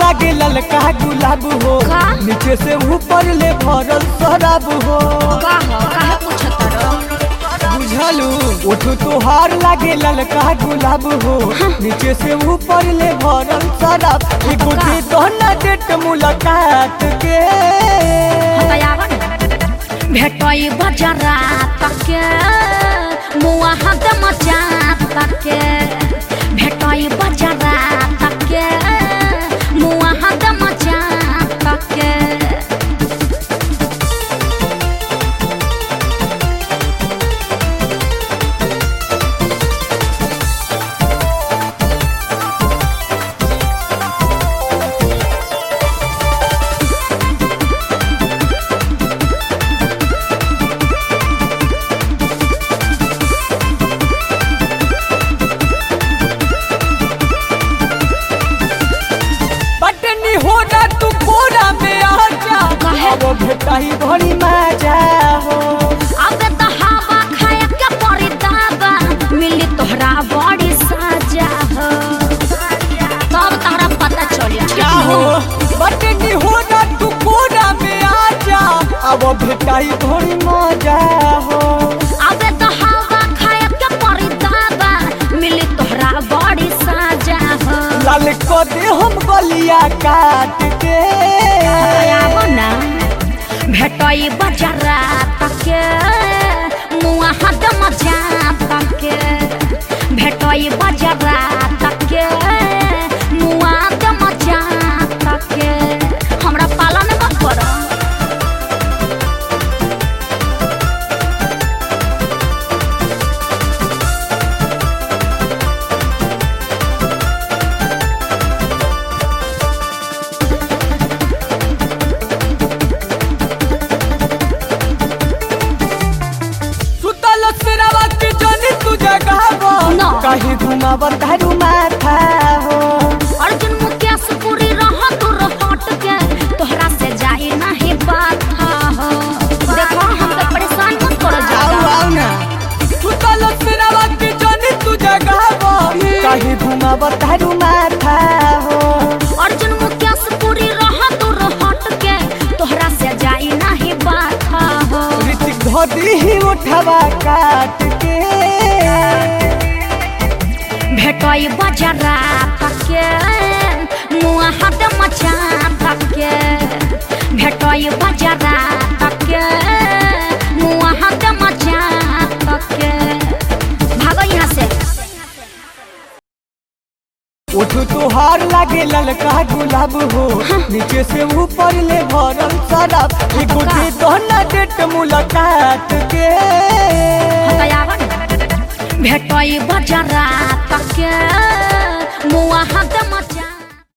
लागे ललका गुलाब हो का? नीचे से ऊपर ले भरल शराब हो का हो काहे पूछत रहो बुझलू ओठो तोहार लागे ललका गुलाब हो नीचे से ऊपर ले भरल शराब एगो का? दे दोना डेट मुलाकात के हतयावन भेटई बजरा तके मुआ हाथ मचा तके भेटई बजरा तके मुआ हाथ मचा तके बटनी हो ना तू कोरा में आ जा काहे? अब भेटाई भरी मजा हो अब त हवा खाए के पड़ी दाबा मिली तोहरा बड़ी साजा हो तब तोहरा पता चली क्या हो बटनी हो ना तू कोरा में आ जा अब भेटाई भरी मजा हो अब त हवा खाए के पड़ी दाबा मिली तोहरा बड़ी साजा हो लाल को दे हम गलिया काट के आब ना भेटई बजरा तके मुआ हाथ मजा तके भेटई बजरा तके मुआ हाथ मजा तके हमरा पालन मत करो सुतल सिरवा के जनी तू जगावो ना। कहीं घुमावर धरू माथा हो अर्जुन मुकेश पूरी रह दूर हट के तोहरा से जाई नहीं बात हो देखो हम तो परेशान मत करो आओ ज्यादा आओ ना सुतल सिरवा के जनी तू जगावो कहीं घुमावर धरू माथा हो अर्जुन मुकेश पूरी रह दूर हट के तोहरा से जाई नहीं बात हो ऋतिक धोती ही उठवा काट के भेटई बजरा तके मुआ हाथ मचा तके भेटई बजरा तके मुआ हाथ मचा तके भागो यहाँ से उठो तोहार लागे ललका गुलाब हो नीचे से ऊपर ले भरल शराब एगो का? दे दोना डेट मुलाकात के हतयावन भेटई बजरा तके मुआ हाथ मचा